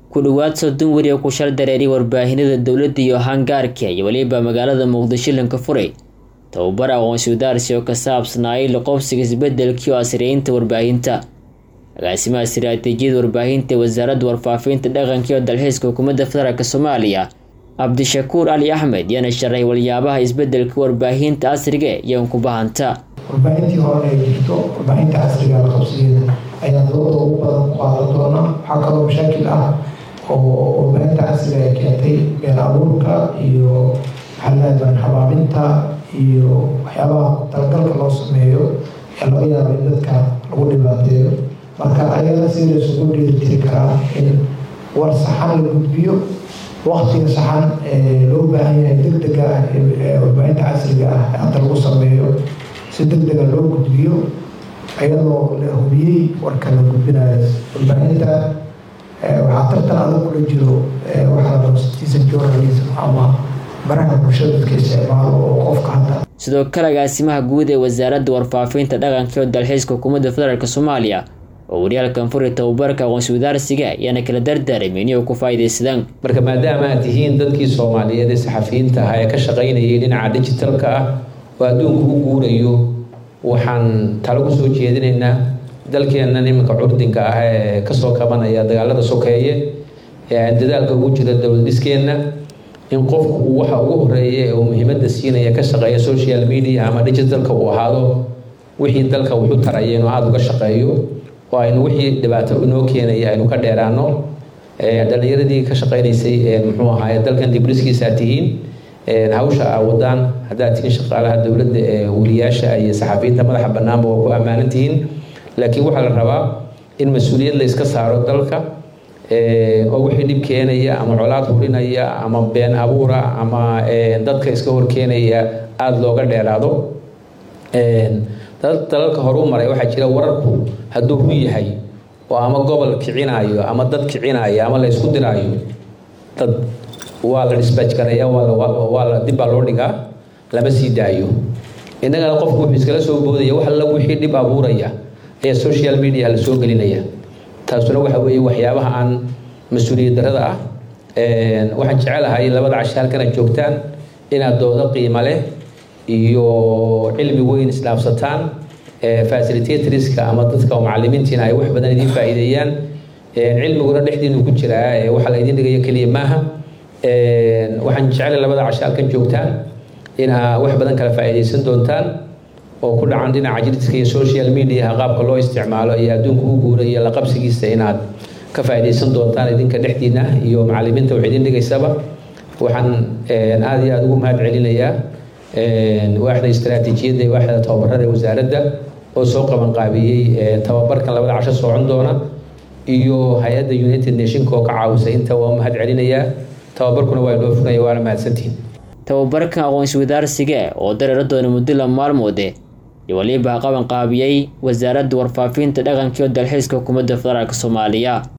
ku dhowaad soddon weri oo ku shal dareeriya warbaahinada dowladda iyo hangaarka iyo weliba magaalada muqdisho lanka furay tababar aqoonsi wadaarsi oo ka saabsanaayay laqobsiga isbedelkii oo asriyeynta warbaahinta agaasimaha istiraatiijiyada warbaahinta ee wasaaradda warfaafinta dhaqanka iyo dalxiiska xukuumadda federaalk soomaaliya cabdishakuur cali axmed yaana sharay waliyaabaha isbedelka warbaahinta casriga iyo nkubahanta warbaahintii hore ay jirto warbaahinta casriga la qabsigeeda ayaa dooda ugu badan ku qaadan doonaa waxaa kaloo mashaakil ah oo warbaahinta casriga ay keentay been abuurka iyo maxaaladan habaabinta iyo waxyaabaha talagalka loo sameeyo ee laga yaaba in dadka lagu dhibaateeyo marka ayada si la isugu dheelitiri karaa in war saxan la gudbiyo waktiga saxan ee loo baahan yahay degdega warbaahinta casriga ah ee hadda lagu sameeyo si degdega loo gudbiyo ayadoo la hubiyey warka la gudbinayo warbaahinta waxaa tartan adag kula jiro waxaa la rabo citizen journalism ama baraha bulshada dadka isticmaalo oo qofka hadda sidoo kale agaasimaha guud ee wasaaradda warfaafinta dhaqanka iyo dalxiiska xukuumadda federaalk soomaaliya oo waryaalkan furi tababarka aqoonsi wadaarsiga ayaana kala dardaarmay inay ku faa'iidaysadaan marka maadaama aad tihiin dadkii soomaaliyeed ee saxafiyiinta ahaa ee ka shaqaynayay dhinaca digitalka ah oo adduunku u guurayo waxaan talo ku soo jeedinaynaa dalkeennan iminka curdinka ah ee kasoo kabanaya dagaalada sokeeye ee aan dadaalka ugu jira dowlad dhiskeenna in qofku uu waxa ugu horeeya ee uu muhiimadda siinaya ka shaqeeya social media ama digitalka uu ahaado wixii dalka wuxu taraya inuu aada uga shaqeeyo oo aynu wixii dhibaato inoo keenaya aynu ka dheeraano dhalinyaradii ka shaqeynaysay muxuu ahaaye dalkan dibriskiisaa tihiin hawsha aa wadaan haddaad tihiin shaqaalaha dowladda ee weliyaasha iyo saxafiyiinta madaxa banaanba waa ku ammaanan tihiin laakiin waxaa la rabaa in mas-uuliyad la iska saaro dalka oo wixii dhib keenaya ama colaad hurinaya ama been abuura ama dadka iska horkeenaya aada looga dheeraado dalalka horu maray waxaa jira wararku hadduu run yahay oo ama gobol kicinaayo ama dad kicinaayo ama la ysku diraayo dad waa la disbaj garaya waa la dib baa loo dhigaa lama sii daayo innagana qofku wuxuu iskala soo boodaya wax alla wixii dhib abuuraya ayaa social media la soo gelinaya taasuna waxa weeye waxyaabaha aan mas-uuliyad darada ah waxaan jecelahay labada cashe halkan aad joogtaan inaad doodo qiimo leh iyo cilmi weyn isdhaafsataan facilitatorska ama dadka macalimiintiina ay wax badan idiin faa'iideeyaan cilmiguna dhexdiinu ku jiraa waxaa la idiin dhigaya keliya maaha waxaan jeclay labada cashe halkan joogtaan inaa wax badan kala faa'iidaysan doontaan oo ku dhacan dhinaca jiriska iyo social mediaha qaabka loo isticmaalo iyo adduunka u guura iyo la qabsigiisa inaad ka faa'iidaysan doontaan idinka dhexdiina iyo macalimiinta wax idin dhigaysaba waxaan aada iyo aada ugu mahad celinayaa waaxda istaraatiijiyadda iyo waaxda tababarada ee wasaaradda oo soo qabanqaabiyey tababarkan labada casho socon doona iyo hay-adda united nationka oo ka caawisay inta waa mahad celinayaa tababarkuna waa inoo furaya waana mahadsantihin tababarkan aqoonsi wadaarsiga oo dareera doona muddo la maalmoode iyo waliba qabanqaabiyey wasaaradda warfaafinta dhaqanka iyo dalxiiska xukuumadda federaalk soomaaliya